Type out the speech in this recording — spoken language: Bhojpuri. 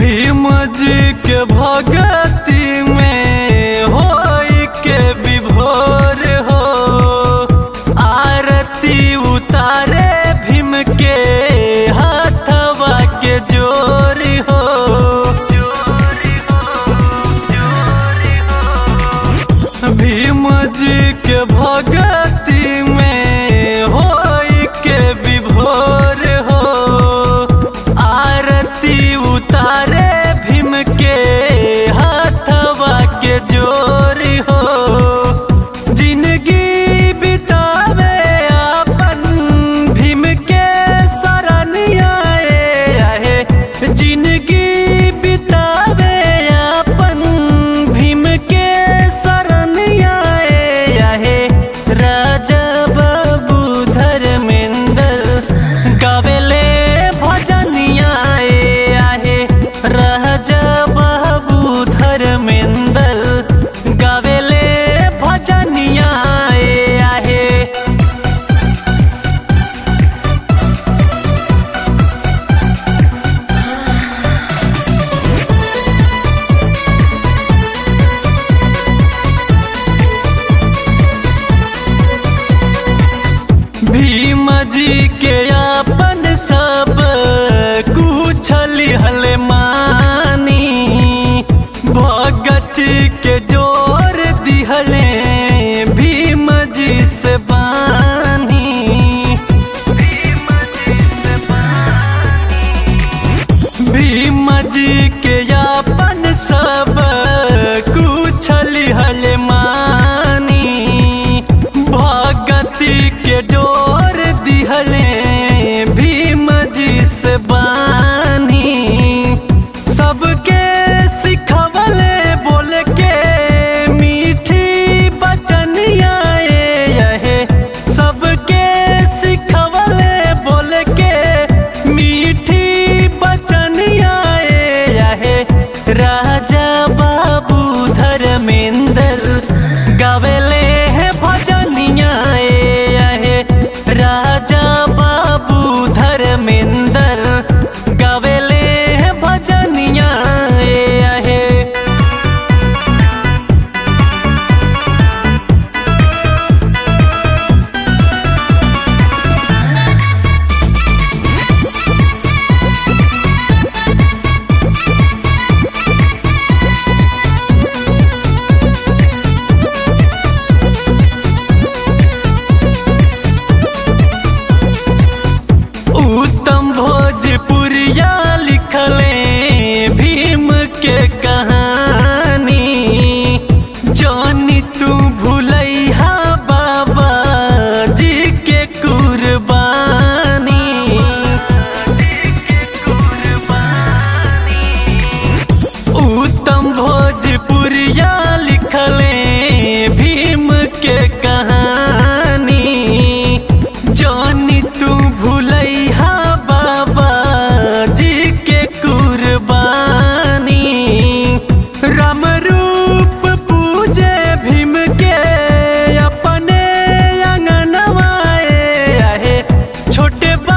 भीम जी के भगती में हो के विभोर हो आरती उतारे भीम के हाथवा के जोर हो भीम जी के भगती में हो के विभोर हो आरती उतारे भीम के हाथवा के जोर हो जिंदगी बितावे अपन भीम के शरणिया आहे जिंदगी बितावे अपन भीम के शरणिया आहे राजा बाबू धर्मेंद्र गावेले भजनिया आहे राजा बाबू धर्मेंद्र गावेले भजनिया आहे भीम जी के अपन सब कुछ लिहल मानी भगत के जोर दिहले भीम जी से बानी भीम जी से भीम जी के अपन सब कुछ लिहल मानी भगति के डोर दिहले भीम जी से बानी सबके सिखवले बोल के मीठी बचनिया यहे सबके सिखवले बोल के मीठी बचनिया यहे राजा बाबू धर्मेंद्र गावेले है भजनिया यहे राजा बाबू धर्मेंद्र गावेले है भजनिया यहे उत्तम भोजपुरिया लिखले भीम के कहानी जानी तू भूलैहा बाबा जी के कुर्बानी उत्तम भोजपुरिया लिखले भीम के कहानी जानी तू भूलैहा बाबा जी के कुर्बानी राम रूप पूजे भीम के अपने अंगनवाए आहे छोटे